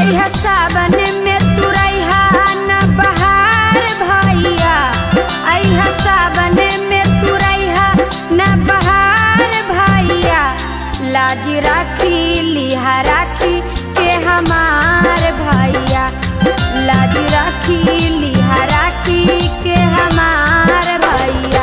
अइहा सावन में तुरैहा न बहार भैया अइहा सावन में तुरैहा न बहार भैया लाज राखी लिहा राखी के हमार भैया लाज राखी लिहा राखी के हमार भैया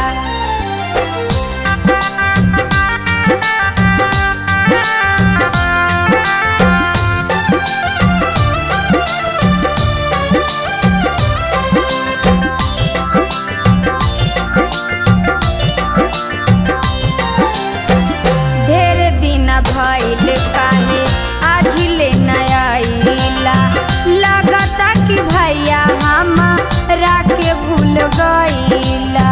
ढेर दिन भइल काहे आजिले नयाइला लगता कि भैया हमरा के भूल गइला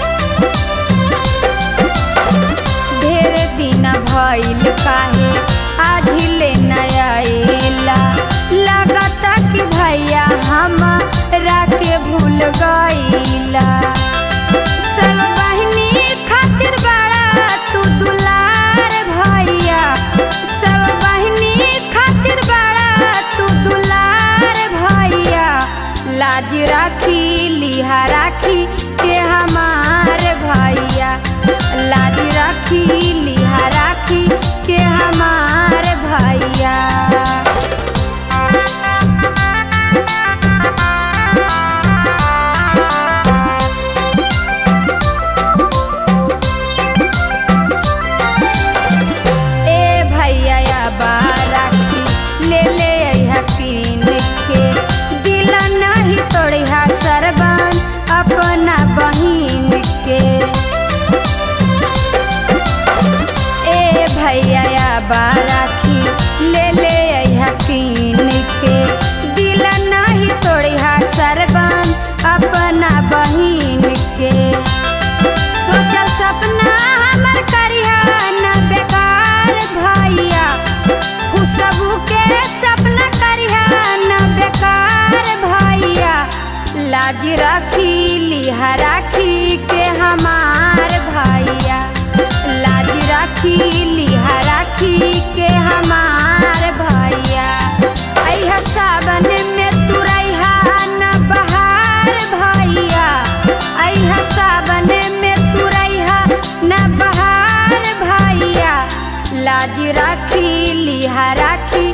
ढेर दिन भइल काहे आजिले नयाइला लगता कि भैया हमरा के भूल गइला सब बहिनी खातिर बड़ा तू दुलार भैया सब बहिनी खातिर बड़ा तू दुलार भैया लाज राखी लिहा राखी के हमार भैया लाज राखी लिहा राखी के हमार भैया ए भैया या बाराखी ले ले अइहा कीन के दिल नहीं तोड़िहा सरबान अपना बहिन के ए भैया या बाराखी ले ले अइहा कीन के दिल नहीं तोड़िहा सरबान अपना बहिन के सोचल सपना हमर करिहा न बेकार भैया खुशबू के सपना करिहा न बेकार भैया लाज राखी लिहा राखी के हमार भैया लाज राखी लिहा राखी के हमार भैया अइहा सावन में तुरैहा न बहार भैया अइहा सावन में तुरैहा न बहार भैया लाज राखी लिहा राखी